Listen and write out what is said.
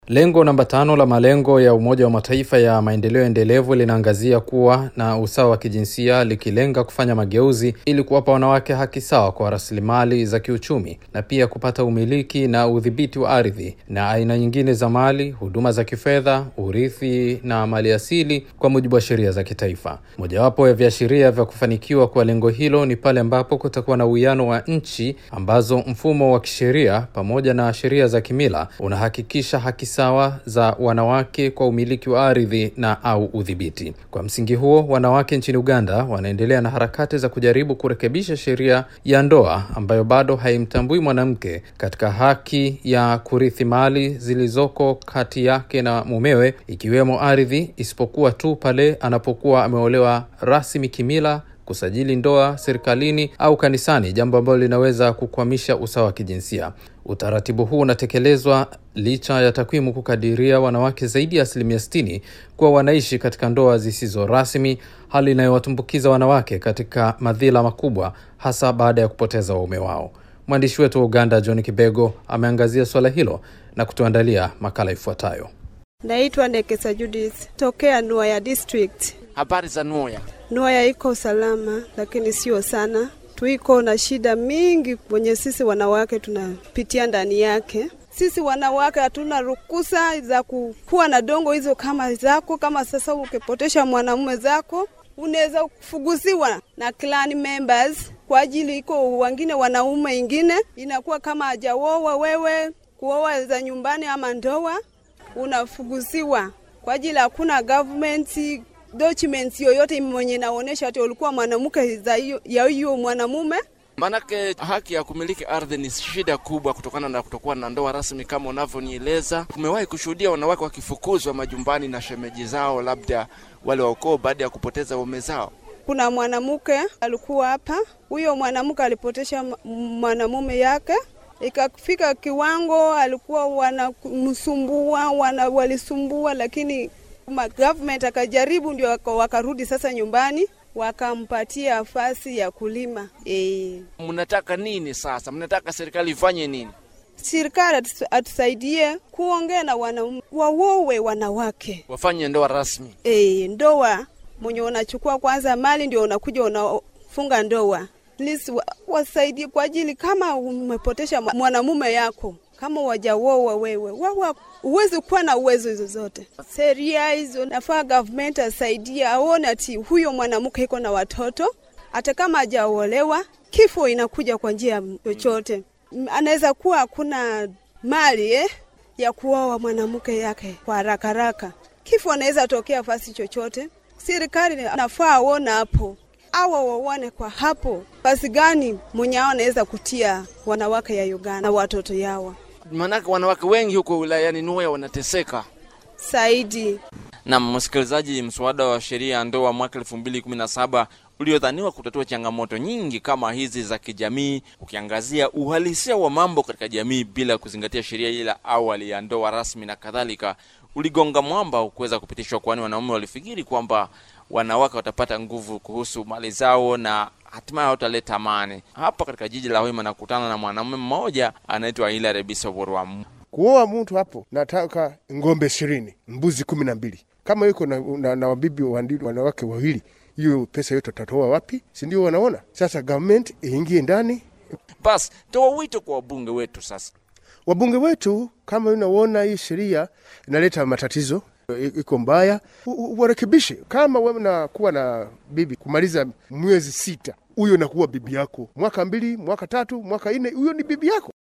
Lengo namba tano la malengo ya Umoja wa Mataifa ya maendeleo endelevu linaangazia kuwa na usawa wa kijinsia likilenga kufanya mageuzi ili kuwapa wanawake haki sawa kwa rasilimali za kiuchumi na pia kupata umiliki na udhibiti wa ardhi na aina nyingine za mali, huduma za kifedha, urithi na maliasili kwa mujibu wa sheria za kitaifa. Mojawapo ya viashiria vya kufanikiwa kwa lengo hilo ni pale ambapo kutakuwa na uwiano wa nchi ambazo mfumo wa kisheria pamoja na sheria za kimila unahakikisha haki sawa za wanawake kwa umiliki wa ardhi na au udhibiti. Kwa msingi huo, wanawake nchini Uganda wanaendelea na harakati za kujaribu kurekebisha sheria ya ndoa ambayo bado haimtambui mwanamke katika haki ya kurithi mali zilizoko kati yake na mumewe, ikiwemo ardhi, isipokuwa tu pale anapokuwa ameolewa rasmi kimila kusajili ndoa serikalini au kanisani, jambo ambalo linaweza kukwamisha usawa wa kijinsia. Utaratibu huu unatekelezwa licha ya takwimu kukadiria wanawake zaidi ya asilimia sitini kuwa wanaishi katika ndoa zisizo rasmi, hali inayowatumbukiza wanawake katika madhila makubwa, hasa baada ya kupoteza waume wao. Mwandishi wetu wa Uganda John Kibego ameangazia suala hilo na kutuandalia makala ifuatayo. Naitwa Nekesa Judith tokea Nuaya district. Habari za Nuya? Nuaya iko salama, lakini sio sana. Tuiko na shida mingi kwenye sisi wanawake tunapitia ndani yake. Sisi wanawake hatuna ruhusa za kuwa na dongo hizo kama zako. Kama sasa ukipotesha mwanamume zako unaweza kufuguziwa na clan members kwa ajili iko wengine wanaume ingine inakuwa kama hajaoa wewe kuoa za nyumbani ama ndoa unafuguziwa kwa ajili hakuna government documents yoyote mwenye naonesha ati ulikuwa mwanamke ya hiyo mwanamume. Maanake haki ya kumiliki ardhi ni shida kubwa kutokana na kutokuwa na ndoa rasmi kama unavyonieleza. Tumewahi kushuhudia wanawake wakifukuzwa majumbani na shemeji zao, labda wale wa ukoo, baada ya kupoteza waume zao. Kuna mwanamke alikuwa hapa, huyo mwanamke alipotesha mwanamume yake ikafika kiwango alikuwa wanamsumbua wana, walisumbua, lakini government akajaribu, ndio wakarudi sasa nyumbani wakampatia nafasi ya kulima. E, mnataka nini sasa? Mnataka serikali ifanye nini? Serikali atusaidie kuongea na wanaume, wawowe wanawake wafanye ndoa rasmi. E, ndoa mwenye unachukua kwanza mali ndio unakuja unafunga ndoa Please, wasaidie kwa ajili kama umepotesha mwanamume yako kama wajawoa wewe wawa uwezi kuwa na uwezo hizo zote. Sheria hizo nafaa government asaidie, aone ati huyo mwanamke iko na watoto, hata kama hajaolewa, kifo inakuja kwa njia chochote. Anaweza kuwa hakuna mali eh, ya kuoa mwanamke yake kwa haraka haraka, kifo anaweza tokea fasi chochote. Serikali nafaa aona hapo awa waone kwa hapo basi gani mwenye ao anaweza kutia wanawake ya Uganda na watoto yawa, maanake wanawake wengi huko wilayani Nuya wanateseka zaidi. Na msikilizaji, mswada wa sheria ya ndoa mwaka elfu mbili kumi na saba uliodhaniwa kutatua changamoto nyingi kama hizi za kijamii, ukiangazia uhalisia wa mambo katika jamii bila kuzingatia sheria ile awali ya ndoa rasmi na kadhalika, uligonga mwamba ukuweza kupitishwa, kwani wanaume walifikiri kwamba wanawake watapata nguvu kuhusu mali zao na hatimaye wataleta amani. Hapa katika jiji la Hoima nakutana na mwanamume mmoja anaitwa Hilary Bisoborwa. Kuoa mtu hapo, nataka ng'ombe ishirini, mbuzi kumi na mbili. Kama yuko na, na, na wabibi wanawake wawili, hiyo pesa yote tutatoa wapi? Si ndio? Wanaona sasa, government iingie ndani. Basi toa wito kwa wabunge wetu sasa. Wabunge wetu, kama unaona hii sheria inaleta matatizo iko mbaya, warekebishe. Kama wewe nakuwa na bibi kumaliza mwezi sita, huyo nakuwa bibi yako, mwaka mbili, mwaka tatu, mwaka nne, huyo ni bibi yako.